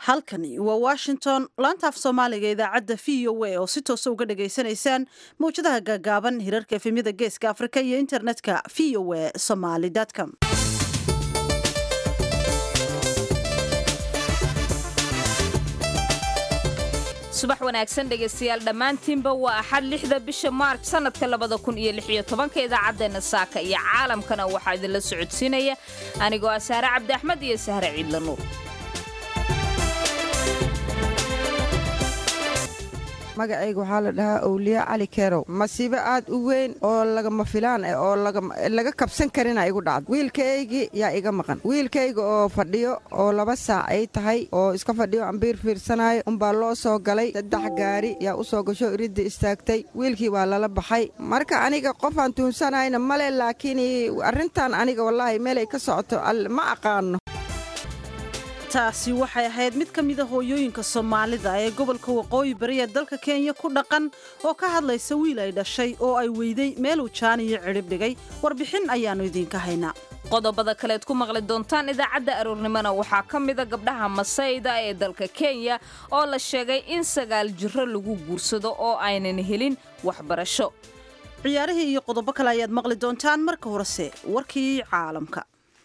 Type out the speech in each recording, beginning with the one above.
halkani waa washington laantaaf soomaaliga idaacadda v o a oo si toosa uga dhagaysanaysaan mawjadaha gaagaaban hirarka efemyada geeska afrika iyo internetka v o a somaly com subax wanaagsan dhegaystayaal dhammaantiinba waa axad lixda bisha maarj sannadka labada kun iyo lix iyo tobanka idaacaddeena saaka iyo caalamkana waxaa idinla socodsiinaya anigoo ah sahre cabdi axmed iyo sahre ciidla nuur magacayga waxaa la dhahaa owliya cali kerow masiibo aad u weyn oo lagama filaan ah oo laga kabsan karina igu dhacda wiilkaygii yaa iga maqan wiilkayga oo fadhiyo oo laba saac ay tahay oo iska fadhiyo ambiir fiirsanayo umbaa loo soo galay saddex gaari yaa u soo gasho iridda istaagtay wiilkii waa lala baxay marka aniga qofaan tuunsanayna male laakiin arrintan aniga wallaahi meelay ka socoto ma aqaano taasi waxay ahayd mid ka mida hooyooyinka soomaalida ee gobolka waqooyi bari ee dalka kenya ku dhaqan oo ka hadlaysa wiil ay dhashay oo ay weyday meeluu jaan iyo cidhib dhigay warbixin ayaannu idiinka haynaa qodobada kaleed ku maqli doontaan idaacadda aroornimona waxaa ka mida gabdhaha masayda ee dalka kenya oo la sheegay in sagaal jiro lagu guursado oo aynan helin waxbarasho ciyaarihii iyo qodobo kale ayaad maqli doontaan marka horese warkii caalamka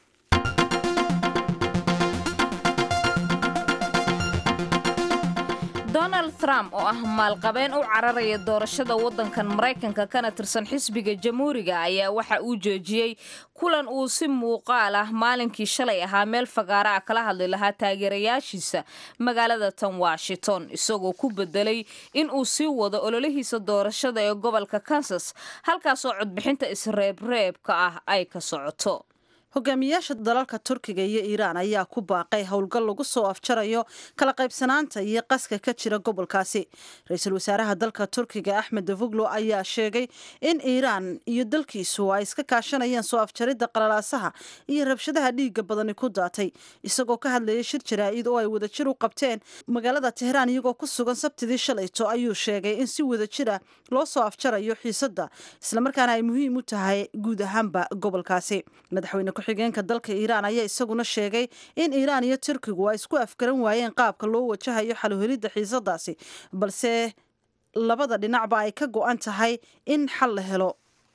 donald trump oo ah maalqabeen u cararaya doorashada waddankan maraykanka kana tirsan xisbiga jamhuuriga ayaa waxa uu joojiyey kulan uu si muuqaal ah maalinkii shalay ahaa meel fagaara ah kala hadli lahaa taageerayaashiisa magaalada tan washington isagoo ku bedelay in uu sii wado ololihiisa doorashada ee gobolka kansas halkaasoo codbixinta isreebreebka ah ay ka socoto hogaamiyaasha dalalka turkiga iyo iiraan ayaa ku baaqay howlgal lagu soo afjarayo kala qaybsanaanta iyo qaska ka jira gobolkaasi ra-iisul wasaaraha dalka turkiga axmed davuglo ayaa sheegay in iiraan iyo dalkiisu ay iska kaashanayaan soo afjaridda qalalaasaha iyo rabshadaha dhiigga badani ku daatay isagoo ka hadlayay shir jaraa'id oo ay wadajir u qabteen magaalada tehraan iyagoo ku sugan sabtidii shalayto ayuu sheegay in si wadajira loo soo afjarayo xiisadda islamarkaana ay muhiim u tahay guud ahaanba gobolkaasi madaxweyne ku-xigeenka dalka iiraan ayaa isaguna sheegay in iiraan iyo turkigu ay isku afgaran waayeen qaabka loo wajahayo xalhelidda xiisadaasi balse labada dhinacba ay ka go-an tahay in xal la helo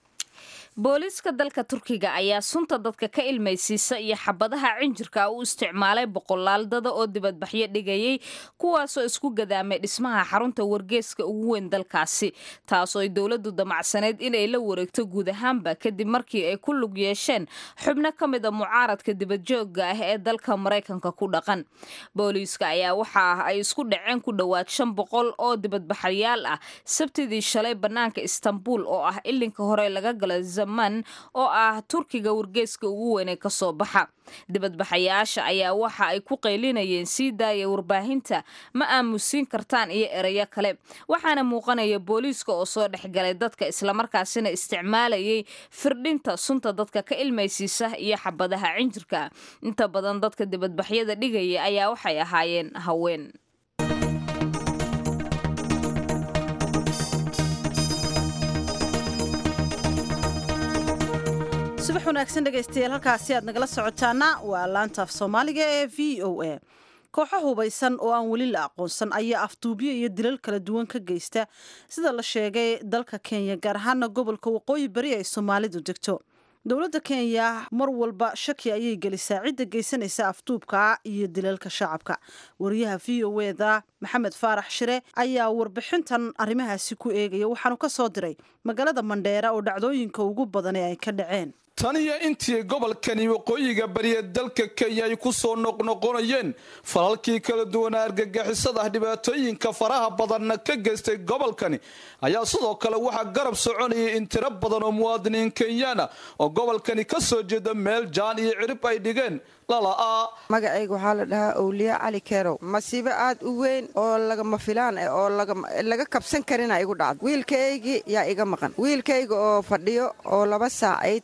booliiska dalka turkiga ayaa sunta dadka ka ilmaysiisa iyo xabadaha cinjirka u isticmaalay boqolaal dada oo dibadbaxyo dhigayay kuwaasoo isku gadaamay dhismaha xarunta wargeeska ugu weyn dalkaasi taasoo ay dowladdu damacsaneyd inay la wareegto guud ahaanba kadib markii ay ku lug yeesheen xubno ka mida mucaaradka dibadjoogga ah ee dalka maraykanka ku dhaqan booliiska ayaa waxa ah ay isku dhaceen ku dhowaad shan boqol oo dibadbaxayaal ah sabtidii shalay bannaanka istanbul oo ah ilinka hore laga gala oo ah turkiga wargeeska ugu weynee ka soo baxa dibadbaxayaasha ayaa waxa ay ku qaylinayeen sii daaya warbaahinta ma aamusiin kartaan iyo erayo kale waxaana muuqanaya booliiska oo soo dhexgalay dadka islamarkaasina isticmaalayay firdhinta sunta dadka ka ilmaysiisa iyo xabadaha cinjirka inta badan dadka dibadbaxyada dhigaya ayaa waxay ahaayeen haween subax wanaagsan dhegaystayaal halkaasi aad nagala socotaana waa laantaaf soomaaliga ee v o a kooxo hubaysan oo aan weli la aqoonsan ayaa afduubyo iyo dilal kala duwan ka geysta sida la sheegay dalka kenya gaar ahaana gobolka waqooyi bari ay soomaalidu degto dowladda kenya mar walba shaki ayay gelisaa cidda geysanaysa afduubka iyo dilalka shacabka wariyaha v o eda maxamed faarax shire ayaa warbixintan arrimahaasi ku eegaya waxaanu ka soo diray magaalada mandheera oo dhacdooyinka ugu badani ay ka dhaceen tan iyo intii gobolkani waqooyiga bariya dalka kenya ay ku soo noqnoqonayeen falalkii kala duwanaa argagixisada dhibaatooyinka faraha badanna ka geystay gobolkani ayaa sidoo kale waxaa garab soconayay in tiro badan oo muwaadiniin kenyaana oo gobolkani ka soo jeeda meel jaan iyo cirib ay dhigeen lala'aa magacayga waxaa la dhahaa owliya cali kerow masiibo aad u weyn oo lagama filaan ah oo laga kabsan karina igu dhacda wiilkaygii yaa iga maqan wiilkayga oo fadhiyo oo laba saac ay tahay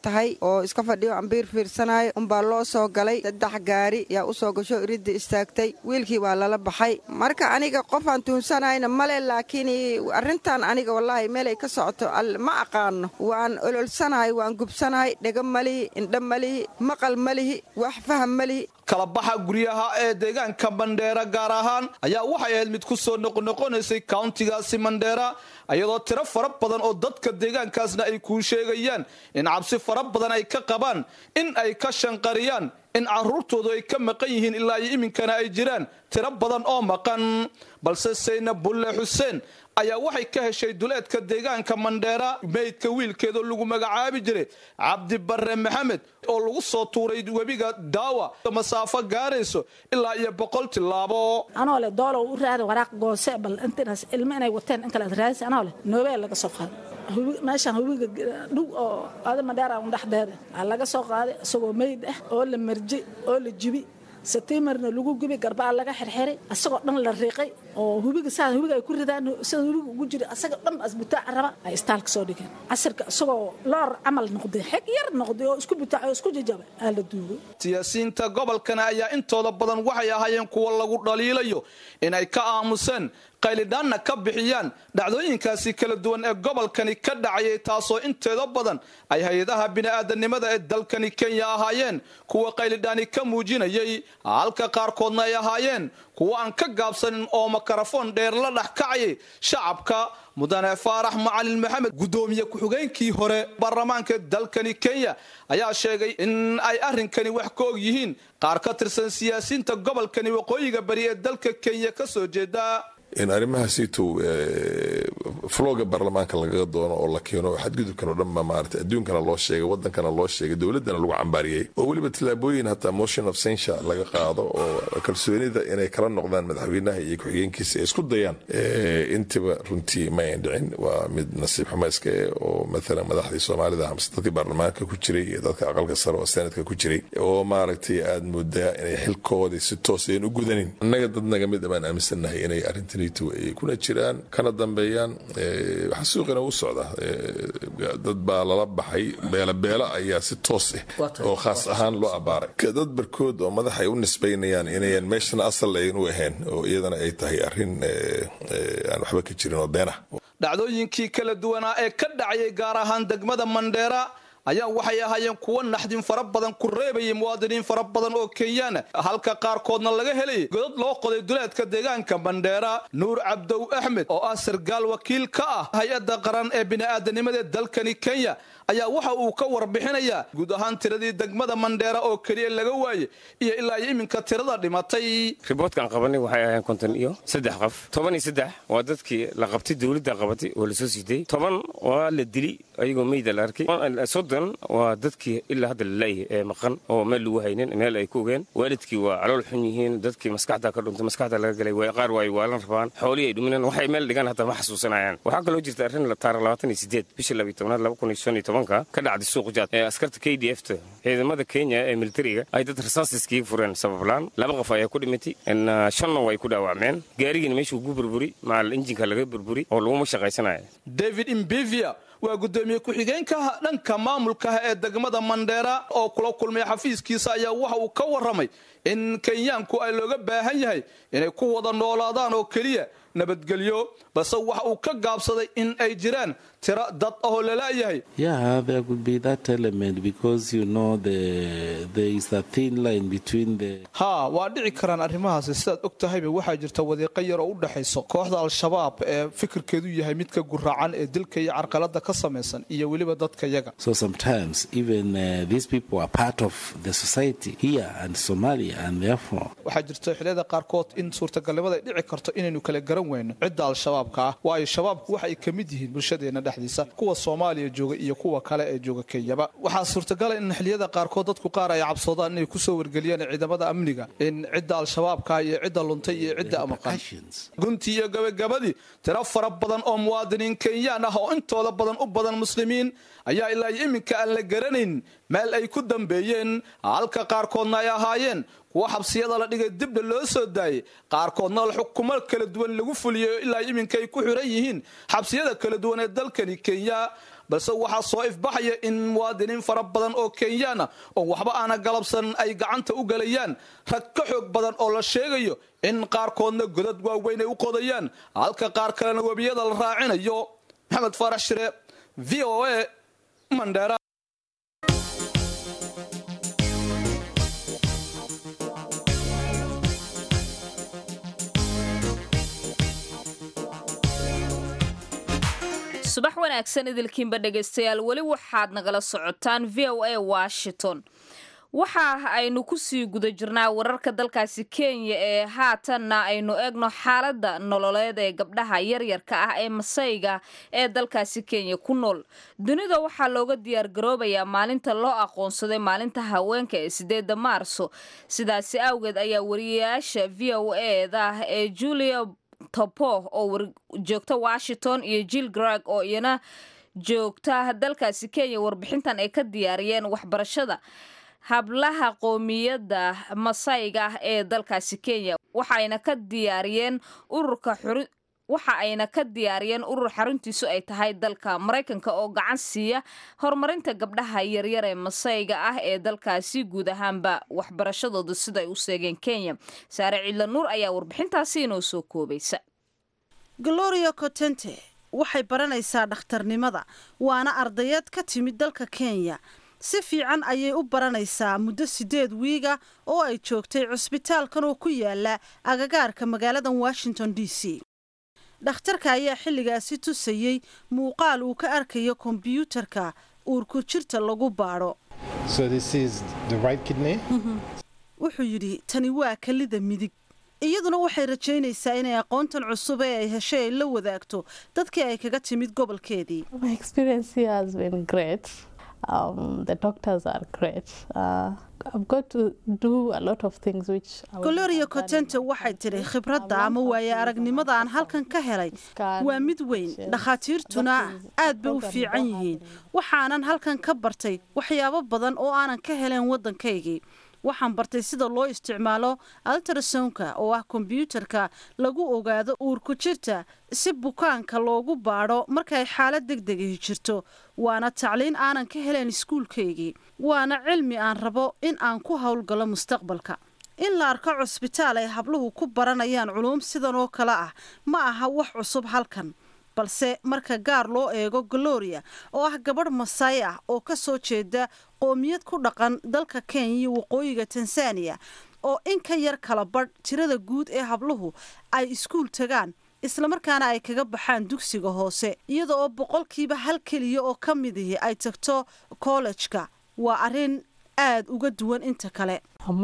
oo iska fadhiyo ambiir fiirsanayo unbaa loo soo galay saddex gaari yaa u soo gasho iridda istaagtay wiilkii waa lala baxay marka aniga qofaan tuunsanayna male laakiin arrintan aniga wallaahi meelay ka socoto ma aqaano waan ololsanahay waan gubsanahay dhega malihi indha malihi maqal malihi wax faham malihi kalabaxa guryaha ee deegaanka mandheera gaar ahaan ayaa waxay ahayd mid ku soo noqnoqonaysay kauntigaasi mandheera iyadoo tiro fara badan oo dadka deegaankaasna ay kuu sheegayaan in cabsi fara badan ay ka qabaan in ay ka shanqariyaan in caruurtoodu ay ka maqan yihiin ilaa iyo iminkana ay jiraan tiro badan oo maqan balse sayna bulle xuseen ayaa waxay ka heshay duleedka deegaanka mandheera meydka wiilkeedoo lagu magacaabi jiray cabdi barre maxamed oo lagu soo tuuray webiga daawa masaafo gaarayso ilaa iyo boqol tilaabo anoo leh doolow u raadi waraaq goose bal intaas ilmo inay wateen in kale ad raadis anoo leh noobeel laga soo qaaday meeshaan hubiga dhow oo aada mandheera un dhexdeeda aa laga soo qaaday isagoo meyd ah oo la marji oo la jibi satiimarna lagu gubi garbaa laga xirxiray asagoo dhan la riiqay oo hubiga saa hubiga ay ku ridaan sida hubiga ugu jira asaga dhan as butaaca raba ay istaalka soo dhigeen casirka isagoo loor camal noqday xeg yar noqday oo isku butaaca oo isku jajaba aa la duugay siyaasiyiinta gobolkana ayaa intooda badan waxay ahaayeen kuwa lagu dhaliilayo inay ka aamuseen qaylidhaanna ka bixiyaan dhacdooyinkaasi kala duwan ee gobolkani ka dhacayay taasoo inteeda badan ay hay-adaha bini'aadanimada ee dalkani kenya ahaayeen kuwa qaylidhaani ka muujinayay halka qaarkoodna ay ahaayeen kuwa aan ka gaabsanin oo makarafoon dheer la dhex kacayay shacabka mudane faarax macalin maxamed guddoomiye ku-xigeenkii hore baarlamaanka dalkani kenya ayaa sheegay in ay arrinkani wax ka og yihiin qaar ka tirsan siyaasiyiinta gobolkani waqooyiga bari ee dalka kenya ka soo jeeda in arrimahaasiitow floga baarlamaanka lagaga doono oo la keeno xadgudubkan oo dhanba maarata adduunkana loo sheegay wadankana loo sheegay dowladdana lagu cambaariyey oo weliba tillaabooyin hataa motion of censure laga qaado oo kalsoonida inay kala noqdaan madaxweynaha iyo ku-xigeenkiisa ay isku dayaan intiba runtii ma ayn dhicin waa mid nasiib xumayska eh oo maalan madaxdii soomaalida amse dadkii baarlamaanka ku jiray iyo dadka aqalka sare oo senatka ku jiray oo maaragtay aad moodaa inay xilkoodii si toos ayan u gudanin annaga dad naga mid baan aaminsannahay inay arrintan ay kuna jiraan kana dambeeyaan waxaa suuqina u socda dad baa lala baxay beelabeela ayaa si toos ah oo khaas ahaan loo abaaray dad barkood oo madax ay u nisbaynayaan inayan meeshana asal ayn u ahayn oo iyadana ay tahay arrin aan waxba ka jirin oo beenah dhacdooyinkii kala duwanaa ee ka dhacayay gaar ahaan degmada mandheera ayaa waxay ahaayeen kuwo naxdin fara badan ku reebayay muwaadiniin fara badan oo kenyaana halka qaarkoodna laga helayay godad loo qoday duleedka deegaanka mandheera nuur cabdow axmed oo ah sargaal wakiil ka ah hay-adda qaran ee bini'aadanimada ee dalkani kenya ayaa waxa uu ka warbixinayaa guud ahaan tiradii degmada mandheera oo keliya laga waayey iyo ilaa iyo iminka tirada dhimatay riboortkaan qabanay waxay ahayn konton iyo saddex qof toban iyo saddex waa dadkii la qabtay dowladda qabatay oo lasoo siitay toban waa la dili ayagoo meyda la arkay soddon waa dadkii ilaa hadda la laayahay ee maqan oo meel lagu haynin meel ay ku ogeen waalidkii waa calool xun yihiin dadkii maskaxda ka dhuntay maskaxda laga galay qaar waa ay waalan rabaan xoolihii ay dhuminaan waxay meel dhigaan hataa ma xasuusanayaan waxaa kaloo jirta arrin taara labaatan iyo sideed bishii labiyo tobnaad laba kun iyo shan iyo tobanka ka dhacday suuq jaad ee askarta k d f ta ciidamada kenya ee militariga ay dad rasaasiskiiga fureen sabablaan laba qof ayaa ku dhimatay shanna way ku dhaawacmeen gaarigiina meeshuu ku burburi macal injinka laga burburi oo laguma shaqaysanaya david imbivia waa guddoomiye ku-xigeenka dhanka maamulkaha ee degmada mandheera oo kula kulmay xafiiskiisa ayaa waxa uu ka warramay in kenyaanku ay looga baahan yahay inay ku wada noolaadaan oo keliya nabadgelyo balse waxa uu ka gaabsaday in ay jiraan tiro dad ahoo lala'yahay haa waa dhici karaan arrimahaasi sidaad og tahayba waxaa jirta wadiiqo yar oo u dhexayso kooxda al-shabaab ee fikirkeedu yahay midka guraacan ee dilka iyo carqalada ka samaysan iyo weliba dadka yaga waxaa jirta xiliyada qaarkood in suurtagalnimada ay dhici karto inaynu kala garan weyno cidda al-shabaabka ah waayo shabaabku waxa ay ka mid yihiin bulshadeena dhexdiisa kuwa soomaaliya jooga iyo kuwa kale ee jooga kenyaba waxaa suurtagala in xiliyada qaarkood dadku qaar ay cabsoodaan inay kusoo wargeliyaan ciidamada amniga in cidda al-shabaabka iyo cidda luntay iyo cidda amaqan guntii iyo gabagabadii tiro fara badan oo muwaadiniin kenyaan ah oo intooda badan u badan muslimiin ayaa ilaa iyo iminka aan la garanayn meel ay ku dambeeyeen halka qaarkoodna ay ahaayeen kuwa xabsiyada la dhigay dibna loo soo daayey qaarkoodna xukumo kala duwan lagu fuliyay ilaa iminka ay ku xiran yihiin xabsiyada kala duwan ee dalkani kenya balse waxaa soo ifbaxaya in muwaadiniin fara badan oo kenyaana oo waxba aana galabsan ay gacanta u gelayaan rag ka xoog badan oo la sheegayo in qaarkoodna godad waaweyn ay u qodayaan halka qaar kalena webiyada la raacinayo maxamed faarax shire v o a mandheera subax wanaagsan idilkiinba dhegaystayaal weli waxaad nagala socotaan v o a washington waxa aynu kusii guda jirnaa wararka dalkaasi kenya ee haatanna aynu eegno xaaladda nololeed ee gabdhaha yaryarka ah ee masayga ee dalkaasi kenya ku nool dunida waxaa looga diyaargaroobayaa maalinta loo aqoonsaday maalinta haweenka ee sideeda maarso sidaasi awgeed ayaa wariyayaasha v o eda ee julia topo oo joogta washington iyo jill grag oo iyana joogta dalkaasi kenya warbixintan ay ka diyaariyeen waxbarashada hablaha qoomiyadda masayga ah ee dalkaasi kenya waxaayna ka diyaariyeen ururka waxa ayna ka diyaariyeen urur xaruntiisu ay tahay dalka maraykanka oo gacan siiya horumarinta gabdhaha yaryar ee masayga ah ee dalkaasi guud ahaanba waxbarashadooda sidaay u seegeen kenya saare ciidla nuur ayaa warbixintaasi inoo soo koobaysa gloria cotente waxay baranaysaa dhakhtarnimada waana ardayad ka timid dalka kenya si fiican ayay u baranaysaa muddo sideed wiiga oo ay joogtay cusbitaalkan oo ku yaala agagaarka magaaladan washington d c dhakhtarka ayaa xilligaasi tusayey muuqaal uu ka arkayo kombyuutarka uurku jirta lagu baadho wuxuu yidhi tani waa kalida midig iyaduna waxay rajaynaysaa inay aqoontan cusub ee ay heshay ay la wadaagto dadkii ay kaga timid gobolkeedii goloria cotente waxay tidhi khibradda ama waaye aragnimada aan halkan ka helay waa mid weyn dhakhaatiirtuna aad bay u fiican yihiin waxaanan halkan ka bartay waxyaabo badan oo aanan ka helen waddankaygii waxaan bartay sida loo isticmaalo altrasonka oo ah kombyuutarka lagu ogaado uurku jirta si bukaanka loogu baadho markay xaalad degdegahi jirto waana tacliin aanan ka helen iskuulkaygii waana cilmi aan rabo in aan ku howlgalo mustaqbalka in la arko cusbitaal ay habluhu ku baranayaan culuum sidan oo kale ah ma aha wax cusub halkan balse marka gaar loo eego gloria oo ah gabadh masaay ah oo ka soo jeeda qoomiyad ku dhaqan dalka kenya iyo waqooyiga tanzaniya oo in ka yar kala badh tirada guud ee habluhu ay iskuul tagaan islamarkaana ay kaga baxaan dugsiga hoose iyada oo boqolkiiba hal keliya oo ka midihi ay tagto kollejka waa arrin aad uga duwan inta kale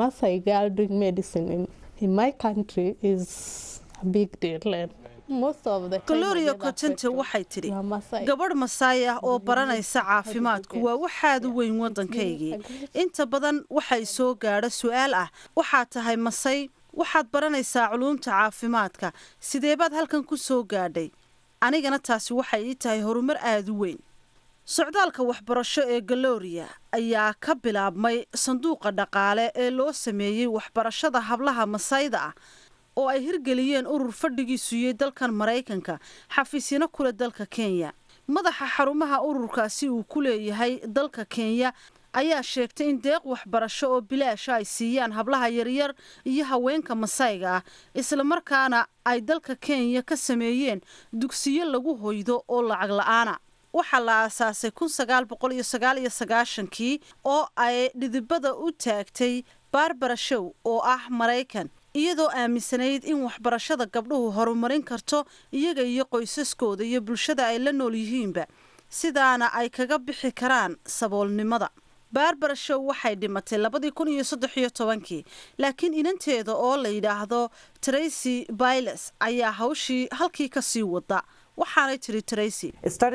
gloria cotente waxay tidhi gabadh masaay ah oo baranaysa caafimaadku waa waxaad u weyn waddankaygii inta badan waxay soo gaadho su-aal ah waxaad tahay masay waxaad baranaysaa culuumta caafimaadka sideebaad halkan ku soo gaadhay anigana taasi waxay ii tahay horumar aada u weyn socdaalka waxbarasho ee galoria ayaa ka bilaabmay sanduuqa dhaqaale ee loo sameeyey waxbarashada hablaha masayda ah oo ay hirgeliyeen urur fadhigiisuyey dalkan maraykanka xafiisyano kule dalka kenya madaxa xarumaha ururkaasi uu ku leeyahay dalka kenya ayaa sheegtay in deeq waxbarasho oo bilaasha ay siiyaan hablaha yaryar iyo haweenka masayga ah islamarkaana ay dalka kenya ka sameeyeen dugsiyo lagu hoydo oo lacag la-aana waxaa la aasaasay kun sagaal boqol iyo sagaal iyo sagaashankii oo ay dhidibada u taagtay barbara show oo ah maraykan iyadoo aaminsanayd in waxbarashada gabdhuhu horumarin karto iyaga iyo qoysaskooda iyo bulshada ay la nool yihiinba sidaana ay kaga bixi karaan saboolnimada barbara show waxay dhimatay labadii kun iyo saddex iyo tobankii laakiin inanteeda oo la yidhaahdo tracy byles ayaa hawshii halkii ka sii wada waxaanay tiri tracy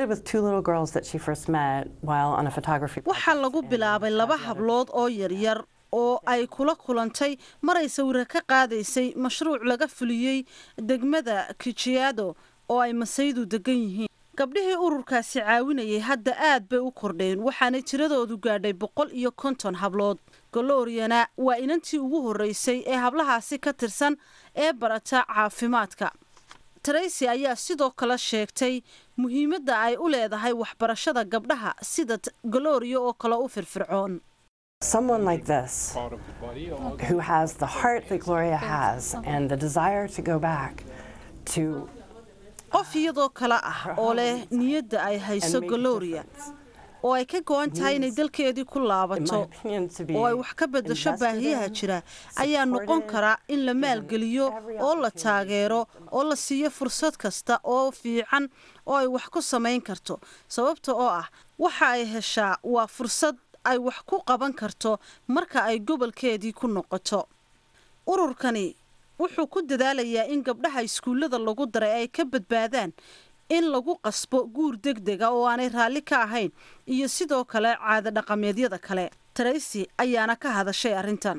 waxaa lagu bilaabay laba hablood oo yaryar oo ay kula kulantay maray sawira ka qaadaysay mashruuc laga fuliyey degmada kijiado oo ay masaydu degan yihiin gabdhihii ururkaasi caawinayay hadda aad bay u kordheen waxaanay tiradoodu gaadhay boqol iyo konton hablood goloriyana waa inantii ugu horreysay ee hablahaasi ka tirsan ee barata caafimaadka tracy ayaa sidoo kale sheegtay muhiimadda ay u leedahay waxbarashada gabdhaha sida galooriya oo kale u firfircoon Someone like this, who has the heart that Gloria has and the desire to go back to qof iyadoo kale ah oo leh niyadda ay hayso galooriya oo ay ka go-an tahay inay dalkeedii ku laabato oo ay wax ka beddasho baahiyaha jira ayaa noqon karaa in la maalgeliyo oo la taageero oo la siiyo fursad kasta oo fiican oo ay wax ku samayn karto sababta oo ah waxa ay heshaa waa fursad ay wax ku qaban karto marka ay gobolkeedii ku noqoto ururkani wuxuu ku dadaalayaa in gabdhaha iskuullada lagu daray ay ka badbaadaan in lagu qasbo guur deg dega oo aanay raalli ka ahayn iyo sidoo kale caada dhaqameedyada kale tracy ayaana ka hadashay arrintan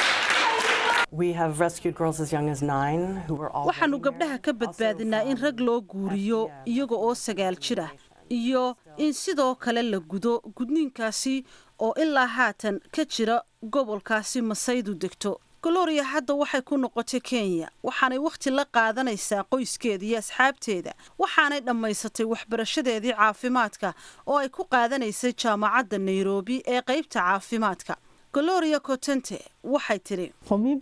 waxaanu gabdhaha ka badbaadinaa in rag loo guuriyo iyaga oo sagaal jir ah iyo in sidoo kale la gudo gudniinkaasi oo ilaa haatan ka jira gobolkaasi masaydu degto goloria hadda waxay ku noqotay kenya waxaanay wakhti la qaadanaysaa qoyskeeda iyo asxaabteeda waxaanay dhammaysatay waxbarashadeedii caafimaadka oo ay ku qaadanaysay jaamacadda nairobi ee qaybta caafimaadka goloria cotente waxay tidhi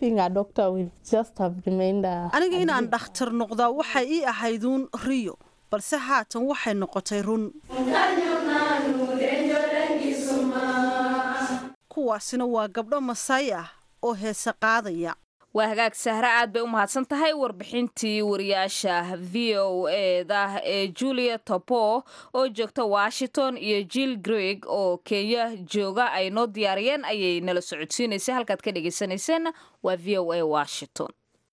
aniga inaan dhakhtar noqdaa waxay ii ahayduun riyo balse haatan waxay noqotay run kuwaasina waa gabdho masay ah oo heese qaadaya waa hagaag sahre aad bay u mahadsan tahay warbixintii wariyaasha v o eda ee julia topo oo joogta washington iyo jill greg oo kenya jooga ay noo diyaariyeen ayay nala socodsiinaysay halkaad ka dhegaysanayseena waa v o a washington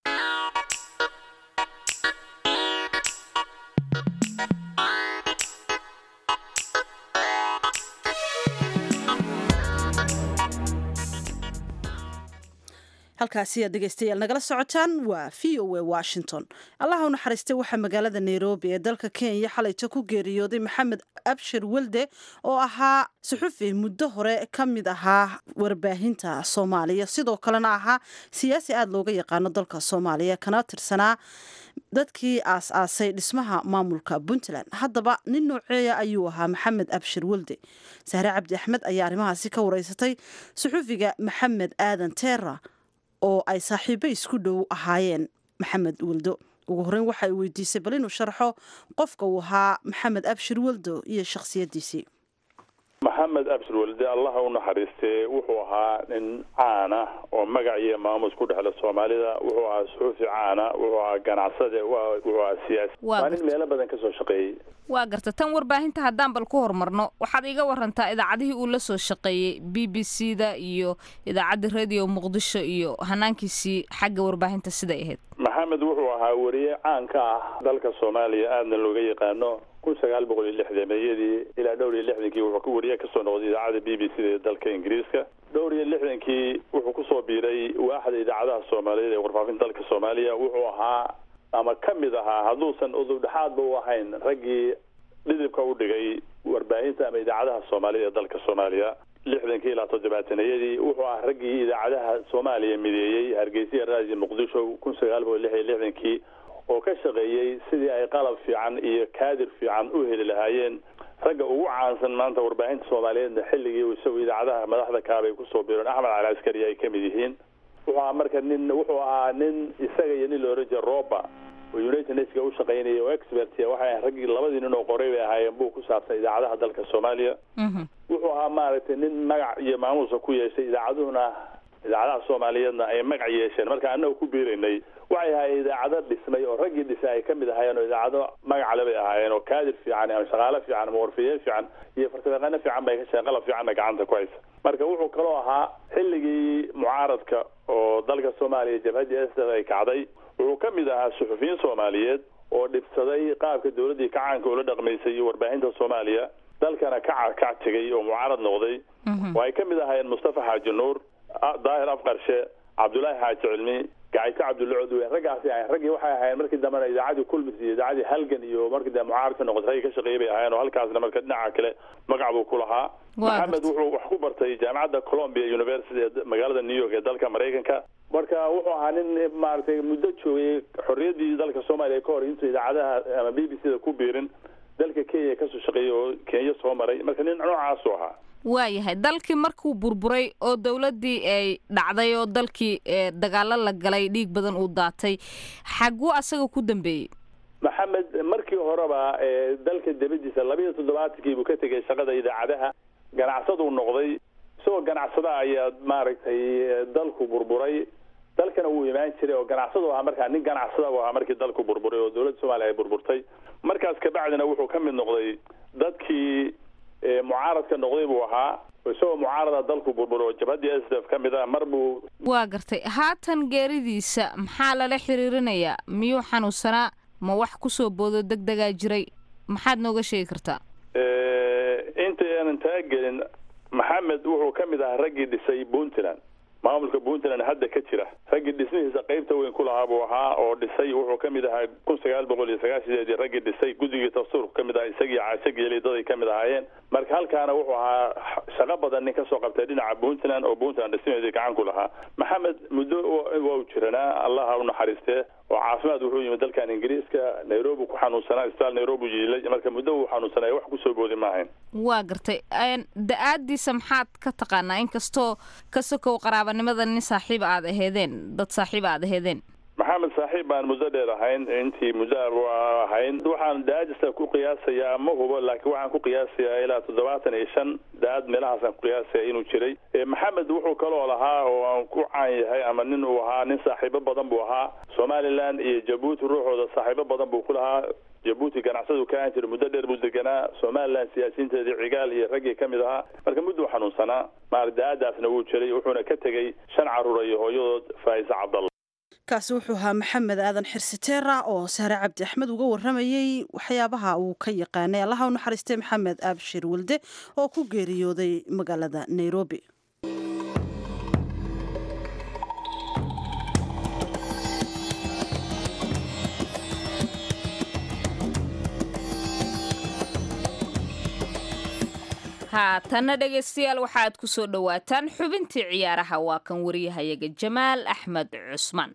halkaasi aad dhegaystayaal nagala socotaan waa v o a washington allaha u naxariistay waxaa magaalada nairobi ee dalka kenya xalayto ku geeriyooday maxamed abshir welde oo ahaa suxufi muddo hore ka mid ahaa warbaahinta soomaaliya sidoo kalena ahaa siyaasi aada looga yaqaano dalka soomaaliya kana tirsanaa dadkii aas-aasay dhismaha maamulka puntland haddaba nin nooceeya ayuu ahaa maxamed abshir welde sahre cabdi axmed ayaa arrimahaasi ka wareysatay suxufiga maxamed aadan teera oo ay saaxiibo isku dhow ahaayeen maxamed weldo ugu horreyn waxa ay weydiisay bal inuu sharxo qofka uu ahaa maxamed abshir weldo iyo shakhsiyaddiisii maxamed abshir welde allaha u naxariistee wuxuu ahaa nin caana oo magac iyo maamus ku dhexla soomaalida wuxuu ahaa suxuufi caana wuxuu ahaa ganacsade wuxuu ahaa siyaasi waa nin meelo badan kasoo shaqeeyey waa garta tan warbaahinta haddaan bal ku horumarno waxaad iga warantaa idaacadihii uu la soo shaqeeyey b b c da iyo idaacadda radio muqdisho iyo hanaankiisii xagga warbaahinta siday ahayd maxamed wuxuu ahaa wariye caan ka ah dalka soomaaliya aadna looga yaqaano kun sagaal boqol iyo lixdameeyadii ilaa dhowr iyo lixdankii wuxuu wariye kasoo noqday idaacadda b b c da ee dalka ingiriiska dhowr iyo lixdankii wuxuu kusoo biiray waaxda idaacadaha soomaaliyeed ee warfaafinta dalka soomaaliya wuxuu ahaa ama ka mid ahaa hadduusan udubdhexaadba u ahayn raggii dhidibka u dhigay warbaahinta ama idaacadaha soomaalida ee dalka soomaaliya lixdankii ilaa toddobaatanayadii wuxuu ah raggii idaacadaha soomaaliya mideeyey hargeysa raadiyo muqdisho kun sagaal boqol lix iyo lixdankii oo ka shaqeeyey sidii ay qalab fiican iyo kaadir fiican u heli lahaayeen ragga ugu caansan maanta warbaahinta soomaaliyeedna xilligii isagu idaacadaha madaxda kaabay kusoo biireen axmed cali askari ay ka mid yihiin wuxuu ahaa marka nin wuxuu ahaa nin isaga iyo nin looran jira roba oo united nationska u shaqaynaya oo expert waxay raggii labadii nin oo qoray bay ahaayeen buu ku saabsan idaacadaha dalka soomaaliya wuxuu ahaa maaragtay nin magac iyo maamuusa ku yeeshay idaacaduhuna idaacadaha soomaaliyeedna ay magac yeesheen marka annaga ku biiraynay waxay ahaayeen idaacado dhismay oo raggii dhisay ay ka mid ahaayeen oo idaacado magacale bay ahaayeen oo kaadir fiican ama shaqaale fiican ama warfiye fiican iyo farsamayaqaano fiican bay ka shaqeen qalab fiicanna gacanta ku haysa marka wuxuu kaloo ahaa xilligii mucaaradka oo dalka soomaaliya jabhadii s ay kacday wuxuu ka mid ahaa suxufiyiin soomaaliyeed oo dhibsaday qaabka dowladdii kacaanka ula dhaqmaysay iyo warbaahinta soomaaliya dalkana ka kac tegay oo mucaarad noqday oo ay ka mid ahaayeen mustafa xaaji nuur daahir afqarshe cabdulaahi xaaji cilmi gacayto cabdulla codweyn raggaasi ahayn raggii waxay ahayn markii dambena idaacadii kulmis iyo idaacadii halgan iyo markii dambe mucaaradka noqotay raggii ka shaqeeyay bay ahayn oo halkaasna marka dhinaca kale magac buu ku lahaa maxamed wuxuu wax ku bartay jaamacadda colombia university ee magaalada new york ee dalka maraykanka marka wuxuu ahaa nin maaragtay muddo joogay xorriyaddii dalka soomaaliya ka hor intuu idaacadaha ama b b c da ku biirin dalka kenya kasoo shaqeeyay oo kenya soo maray marka nin noocaasuu ahaa waayahay dalkii markuu burburay oo dowladdii ay dhacday oo dalkii dagaalo la galay dhiig badan uu daatay xaguu asaga ku dambeeyey maxamed markii horeba dalka debadiisa labiiyo toddobaatankii buu ka tegay shaqada idaacadaha ganacsaduu noqday isagoo ganacsada ayaa maaragtay dalku burburay dalkana wuu imaan jiray oo ganacsadu ahaa markaa nin ganacsada u ahaa markii dalku burburay oo dowladda soomaaliya ay burburtay markaas kabacdina wuxuu ka mid noqday dadkii mucaaradka noqday buu ahaa isagoo mucaarada dalku burburay oo jabhaddii s d f ka mid ah mar buu waa gartay haatan geeridiisa maxaa lala xiriirinayaa miyuu xanuunsanaa ma wax kusoo boodo deg degaa jiray maxaad nooga sheegi kartaa inta aanan taa gelin maxamed wuxuu ka mid ahaa raggii dhisay puntland maamulka puntland hadda ka jira raggii dhismihiisa qaybta weyn ku lahaa buu ahaa oo dhisay wuxuu ka mid ahaa kun sagaal boqol iyo sagaashideedii raggii dhisay guddigii dastuurku ka mid ahaa isagii caasho geelay daday ka mid ahaayeen marka halkaana wuxuu ahaa shaqo badan nin kasoo qabtay dhinaca puntland oo puntland dhismaheedii gacan ku lahaa maxamed muddo waa u jiranaa allaha u naxariistee oo caafimaad wuxuu yimid dalkan ingiriiska nairobi ku xanuunsanaa isbitaal nairobi jiilay marka muddo uu xanuunsanay wax kusoo boodi ma ahayn waa gartay da-aadiisa maxaad ka taqaanaa inkastoo ka sokow qaraabanimada nin saaxiib aad aheedeen dad saaxiib aad aheedeen maxamed saaxiib baan muddo dheer ahayn intii muddo ahayn waxaan daadista ku qiyaasayaa ma hubo laakiin waxaan ku qiyaasayaa ilaa toddobaatan iyo shan daad meelahaasaan ku qiyaasaya inuu jiray maxamed wuxuu kaloo lahaa oo aan ku caan yahay ama nin uu ahaa nin saaxiibo badan buu ahaa somaliland iyo jabuuti ruuxooda saaxiibo badan buu ku lahaa jabuuti ganacsadu ka aan jira muddo dheer buu deganaa somaliland siyaasiyiinteedii cigaal iyo raggii ka mid ahaa marka mudduu xanuunsanaa maardaadaasna wuu jiray wuxuuna ka tegey shan carruura iyo hooyadood faa'ise cabdalla kaasi wuxuu ahaa maxamed aadan xirsiteera oo sahre cabdi axmed uga waramayey waxyaabaha uu ka yaqaanay allaha u naxariistay maxamed aabshir walde oo ku geeriyooday magaalada nairobi haatanna dhegaystayaal waxaaad ku soo dhowaataan xubintii ciyaaraha waa kan wariyahayaga jamaal axmed cusmaan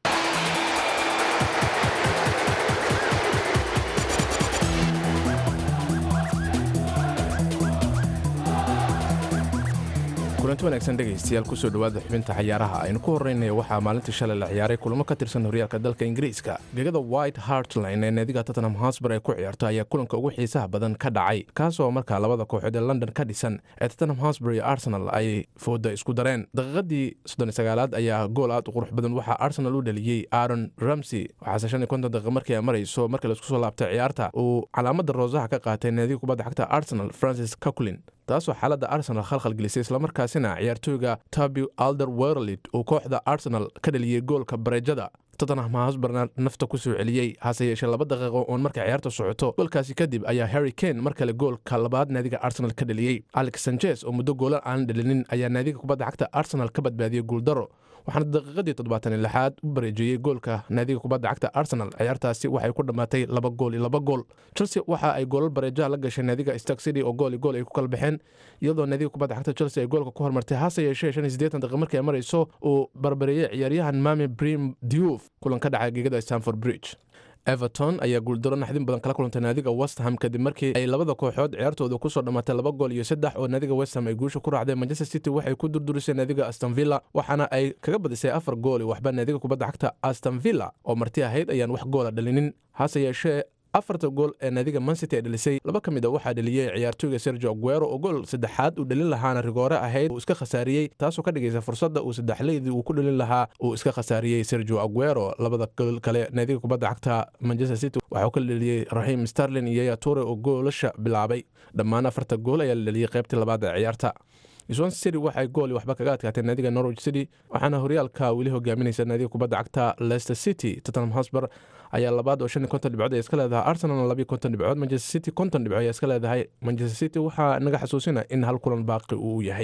kulanti wanaagsan dhegaystayaal kusoo dhowaada xubinta cayaaraha aynu ku horreynaya waxaa maalintii shalay la ciyaaray kulamo ka tirsan horyaalka dalka ingiriiska gegada white hartline ee naadiga tottenham hosbar ay ku ciyaarto ayaa kulanka ugu xiisaha badan ka dhacay kaasoo markaa labada kooxood ee london ka dhisan ee tottenham hosbar iyo arsenal ay fooda isku dareen daqiiqadii soddonsagaalaad ayaa gool aad u qurux badan waxaa arsenal u dhaliyey aaron ramsey waxaase shan iyo konton daqiiq markii ay marayso markii laisku soo laabtay ciyaarta uu calaamada roosaha ka qaatay naadiga kubadda xagta arsenal francis caculin taasoo xaaladda arsenal khalkhal gelisay islamarkaasina ciyaartooyga tabi alder werlid uu kooxda arsenal ka dhaliyey goolka bareejada tottenham hosbarna nafta ku soo celiyey hase yeeshee laba daqiiqo oon markay ciyaarta socoto goolkaasi kadib ayaa harry kane mar kale goolka labaad naadiga arsenal ka dhaliyey alex sanchez oo muddo goolan aan dhalinin ayaa naadiga kubadda xagta arsenal ka badbaadiyey guuldaro waxaana daqiiqadii toddobaatan iyo lixaad u bareejiyey goolka naadiga kubadda cagta arsenal ciyaartaasi waxay ku dhammaatay laba gool iyo laba gool chelsea waxa ay goolal bareejaha la gashay naadiga stark city oo gool iyo gool ay ku kala baxeen iyadoo naadiga kubadda cagta chelsea ay goolka ku hormartay hase yeeshee shan iyo siddeetan daqiiq markii ay marayso uu barbareeyey ciyaaryahan mami brim diouf kulan ka dhacay gegada stanford bridge everton ayaa guuldaro naxdin badan kala kulantay naadiga westham kadib markii ay labada kooxood ciyaartooda kusoo dhammaatay laba gool iyo saddex oo naadiga westham ay guusha ku raacdeen manchester city waxay ku durdurisay naadiga aston villa waxaana ay kaga badisay afar gool waxba naadiga kubadda xagta aston villa oo marti ahayd ayaan wax goola dhalinin hase yeeshee afarta gool ee naadiga mancity ay dhalisay laba ka mid a waxaa dhaliyey ciyaartooyga sergio aguero oo gool saddexaad uu dhalin lahaana rigoore ahayd uu iska khasaariyey taasoo ka dhigaysa fursadda uu saddexleydii uu ku dhalin lahaa uu iska khasaariyey sergio aguero labada gool kale naadiga kubadda cagta manchester city waxaa uu ka dhaliyey raxiim starlin iyo yaya ture oo goolasha bilaabay dhammaan afarta gool ayaa la dhaliyey qaybtii labaad ee ciyaarta swan city waxay gool waxba kaga adkaatay naadiga norwich city waxaana horyaalka weli hogaaminaysa naadiga kubadda cagta leicester city tottenham hosbar ayaa labaad oo shan iyo konton dhibcood ay iska leedahay arsenalna labiyo konton dhibcood manchester city konton dhibcood ayaa iska leedahay manchester city waxaa naga xasuusina in hal kulan baaqi uu yahay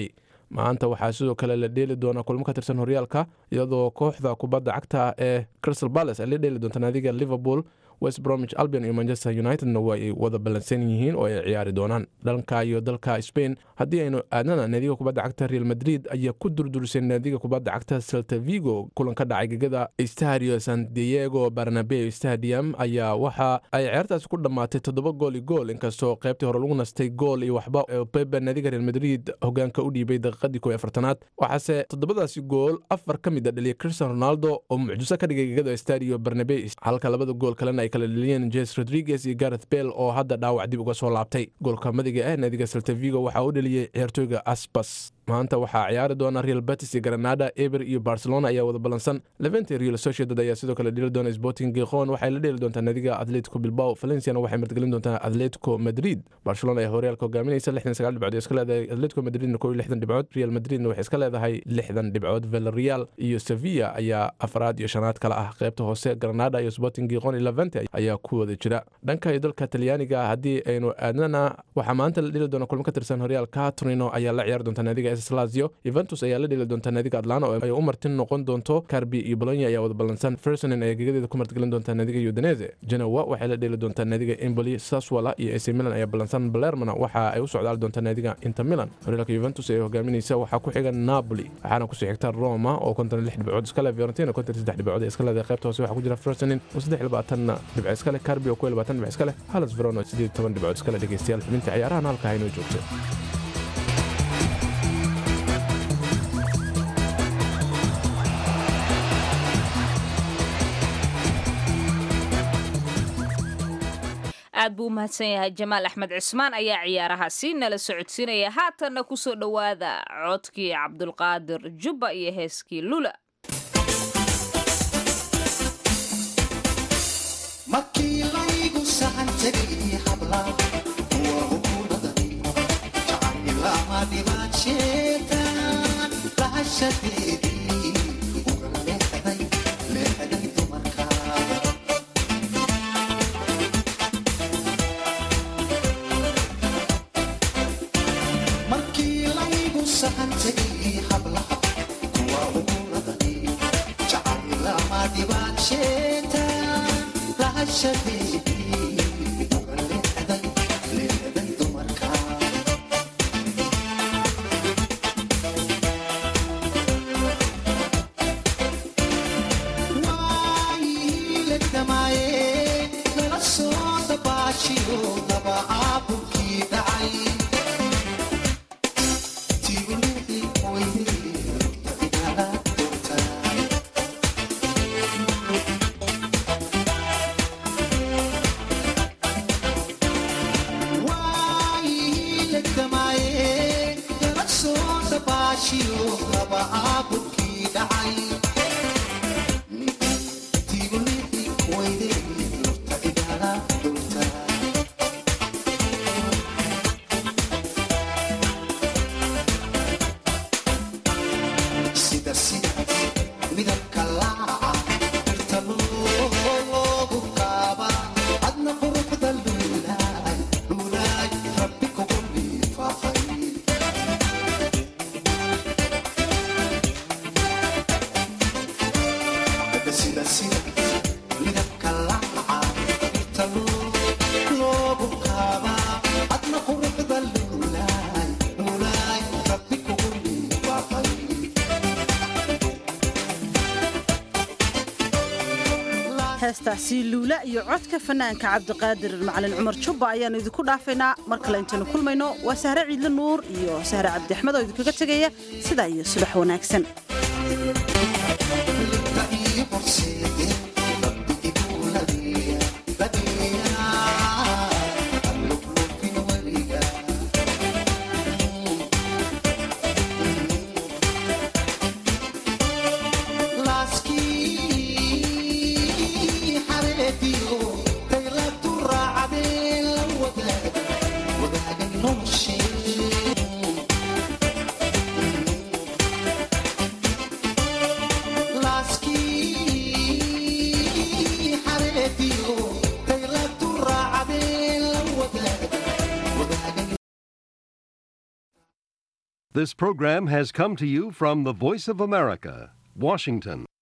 maanta waxaa sidoo kale la dheeli doona kulmo ka tirsan horyaalka iyadoo kooxda kubadda cagta ee crystal palace ay la dheeli doonta naadiga liverpool west bromwich albion iyo manchester unitedna waa ay wada ballansan yihiin oo ay ciyaari doonaan dhanka iyo dalka spain haddii aynu aadnana naadiga kubadda cagta real madrid ayaa ku durdurisay naadiga kubadda cagta celta vigo kulan ka dhacay gegada stadio san diego barnabeo stadium ayaa waxa ay ciyaartaasi ku dhammaatay toddoba gool iyo gool inkastoo qaybtii hore lagu nastay gool iyo waxba pepe naadiga real madrid hogaanka u dhiibay daqiiqadii kow iyo afartanaad waxaase toddobadaasi gool afar ka mid a dhaliyay cristian ronaldo oo mucjiso ka dhigay gegada stadio barnabe halka labada gool kalena ay kala dheliyeen jes rodriguez iyo gareth bell oo hadda dhaawac dib uga soo laabtay goolka madiga ah naadiga saltavigo waxaa u dheliyey ciyaartooyga asbas maanta waxaa ciyaari doona real betis iyo granada eber iyo barcelona ayaa wada ballansan levente real sociedad ayaa sidoo kale dheli doona sporting gikhon waxay la dheeli doontaa naadiga atletico bilbao valenciana waxay martgelin doontaa atletico madrid barcelona ayaa horyaalka hogaaminaysa lixdan sagaal dhibcood ee iska leedahay atletico madridna kow iyo lixdan dhibcood real madridna waxay iska leedahay lixdan dhibcood villarreal iyo sevilla ayaa afraad iyo shanaad kale ah qaybta hoose granada iyo sporting gikhon iyo levente ayaa ku wada jira dhanka iyo dalka talyaaniga haddii aynu aadnana waxaa maanta la dheli doona kulmo ka tirsan horyaalka torino ayaa la ciyaari doontaa naadiga lazio yuventus ayaa la dheli doontaa naadiga atlanta oo ay u martin noqon doonto carbi iyo bolonya ayaa wada ballansan fersonen ayaa gegadeeda ku martgelin doontaa naadiga udinese genowa waxay la dheli doontaa naadiga emboli saswala iyo ac milan ayaa ballansan balermana waxa ay u socdaali doontaa naadiga inter milan horyaalka yuventus ee hogaaminaysa waxaa ku xiga napoli waxaana kusii xigta roma oo konton lix dhibcood iska leh fiorentina konton saddex dhibcood ee iska leedahay qaybta hoose waxaa ku jira fersonen oo saddex labaatanna dhibco iska leh carbi oo kow labaatan dhibco iska leh halas veron oo sideed toban dhibcood iska leh dhegeystayaal xubinta ciyaarahan halkaa inoo joogto aad buu u mahadsan yahay jamaal axmed cismaan ayaa ciyaarahaasi nala socodsiinaya haatanna ku soo dhowaada codkii cabdulqaadir jubba iyo heeskii lula markii laygu sahan tegay habla kuwa hukuumadani jacaylama dhibaadsheetan lahashadeedii uga leexday leexday dumarka markii laygu sahan tegay hablaha kuwa hukuumadani jacaylama dhibaadsheetan lahashadeedii uga leexday leexday dumarka waayilegdamaaye nala soo dabaashiyo laba caabulkii dhacay tiigulixi weyday igala doortaa waayilegdamaaye nala soo dabaashiyo laba caabulkii dhacay tiigulixi weyday igala doortaa sida sida midabka laaca birta loogu qaaba adna quruxda luulaay luulaay rabbi kugu liifaaqay sida sida midabka laaca birta loogu qaaba adna quruxda luulaay luulaay rabbi kugu liifaaqay heestaasi luula iyo codka fanaanka cabdiqaadir macalin cumar jubba ayaannu idinku dhaafaynaa mar kale intaynu kulmayno waa sahre ciidle nuur iyo sahre cabdi axmed oo idinkaga tegaya sidaa iyo subax wanaagsan laaskii xareediyo dayladu raacdee la wadaag wadaagay noloshee laaskii This program has come to you from the Voice of America, Washington.